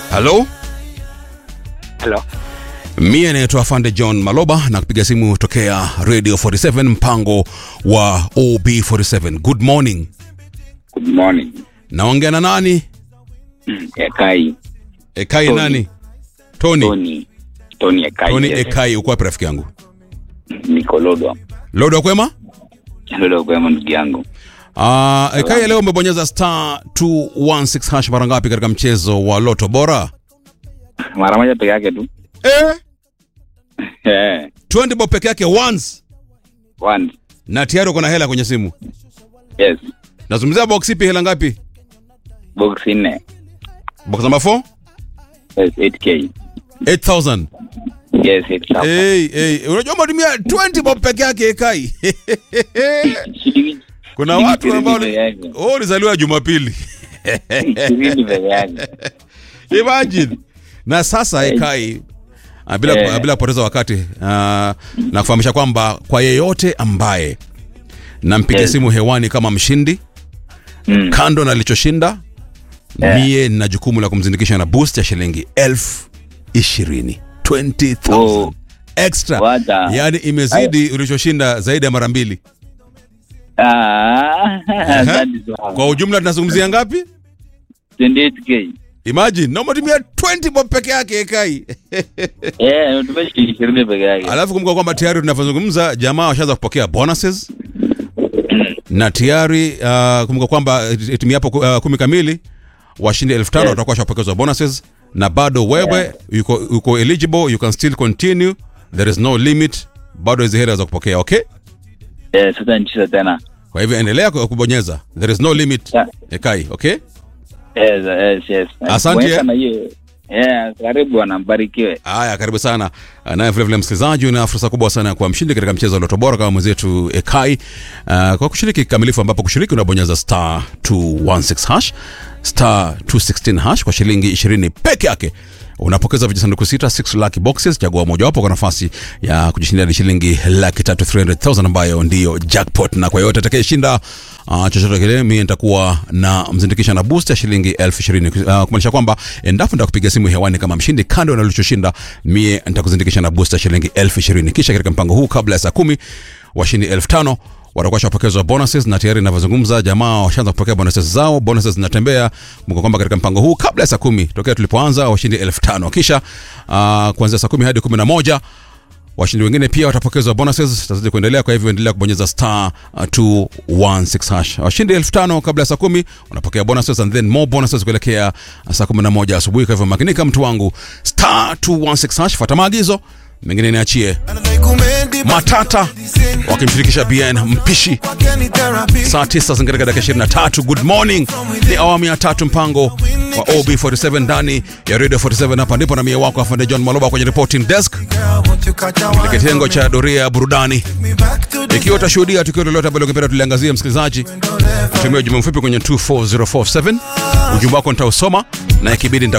halo Hello. mie naitwa afande john maloba na kupiga simu tokea radio 47 mpango wa ob47 good morning Good morning. naongea na nani Mm, Ekai. ekai Tony. nani tony Tony. Tony Ekai. tony yes. ekai uko wapi rafiki yangu Niko Lodwa. lodo kwema Lodwa kwema ndugu yangu. uh, ekai leo umebonyeza star 216 hash mara ngapi katika mchezo wa loto bora Mara moja peke yake tu. eh? Eh. 20 bob peke yake once One. na tayari uko na hela kwenye simu Yes. nazungumzia box ipi hela ngapi Box nne. box number 4 Yes, 8K. 8000 Yes, 8,000. hey, hey. unajua umetumia 20 bob peke yake ekai Shilingi- kuna shilingi watu ambao ishirini peke yake. oh, ulizaliwa jumapili Ishirini peke yake. imagine na sasa ekai ah, bila, Eh. bila kupoteza wakati uh, na kufahamisha kwamba kwa yeyote ambaye nampiga Yes. simu hewani kama mshindi Mm. kando na alichoshinda Eh. mie nina jukumu la kumzindikisha na boost ya shilingi elfu ishirini 20000 Oh. extra Wacha. yaani imezidi ulichoshinda zaidi ya mara mbili Ah, asante sana. kwa ujumla tunazungumzia ngapi 28K. imagine na umetumia 20 bob peke yake ekai Eh, umetumia shilingi ishirini peke yake. alafu kumbuka kwamba tayari tunavyozungumza jamaa washaanza kupokea bonuses na tayari uh, kumbuka kwamba itimiapo uh, kumi kamili washindi elfu tano Yes. watakuwa washapokezwa bonuses na bado wewe yuko, yuko eligible you can still continue there is no limit bado hizi hela za kupokea okay Eh, sasa nicheza tena. kwa hivyo endelea ku- kubonyeza there is no limit Yeah. ekai okay Yes, yes, yes. Asante, Bonyeza eh. na hiyo. Yeah, karibu bwana, mbarikiwe. haya karibu sana naye vilevile msikilizaji una fursa kubwa sana ya kuwa mshindi katika mchezo wa loto bora kama mwenzetu ekai uh, kwa kushiriki kikamilifu ambapo kushiriki unabonyeza star 216 hash star 216 hash kwa shilingi 20 peke yake unapokeza vijisanduku sita 6 lucky boxes chagua mojawapo kwa nafasi ya kujishindia ni shilingi laki tatu 300000 ambayo ndiyo jackpot na kwa yote atakayeshinda uh, chochote kile mi nitakuwa na mzindikisha na boost ya shilingi elfu ishirini uh, kumaanisha kwamba endapo nitakupiga simu hewani kama mshindi kando na ulichoshinda mie nitakuzindikisha na boost ya shilingi elfu ishirini kisha katika mpango huu kabla ya saa kumi washindi elfu tano watakuwa washapokezwa bonuses na tayari inavyozungumza jamaa washaanza kupokea bonuses zao bonuses zinatembea kumbuka kwamba katika mpango huu kabla ya saa kumi tokea tulipoanza washindi elfu tano kisha uh, kuanzia saa kumi hadi kumi na moja washindi wengine pia watapokezwa bonuses tazidi kuendelea kwa hivyo endelea kubonyeza star uh, 216 hash washindi elfu tano kabla ya saa kumi wanapokea bonuses and then more bonuses kuelekea uh, saa kumi na moja asubuhi kwa hivyo makinika mtu wangu star 216 hash fuata maagizo mengine niachie matata wakimshirikisha bn mpishi saa 9 zingatika dakika 23 good morning ni awamu ya tatu mpango wa ob47 ndani ya radio 47 hapa ndipo na mie wako afande john maloba kwenye reporting desk kitengo cha doria ya burudani ikiwa utashuhudia tukio lolote ambalo ungependa tuliangazia msikilizaji tumia ujumbe mfupi kwenye 24047 ujumbe wako nitausoma na ikibidi nita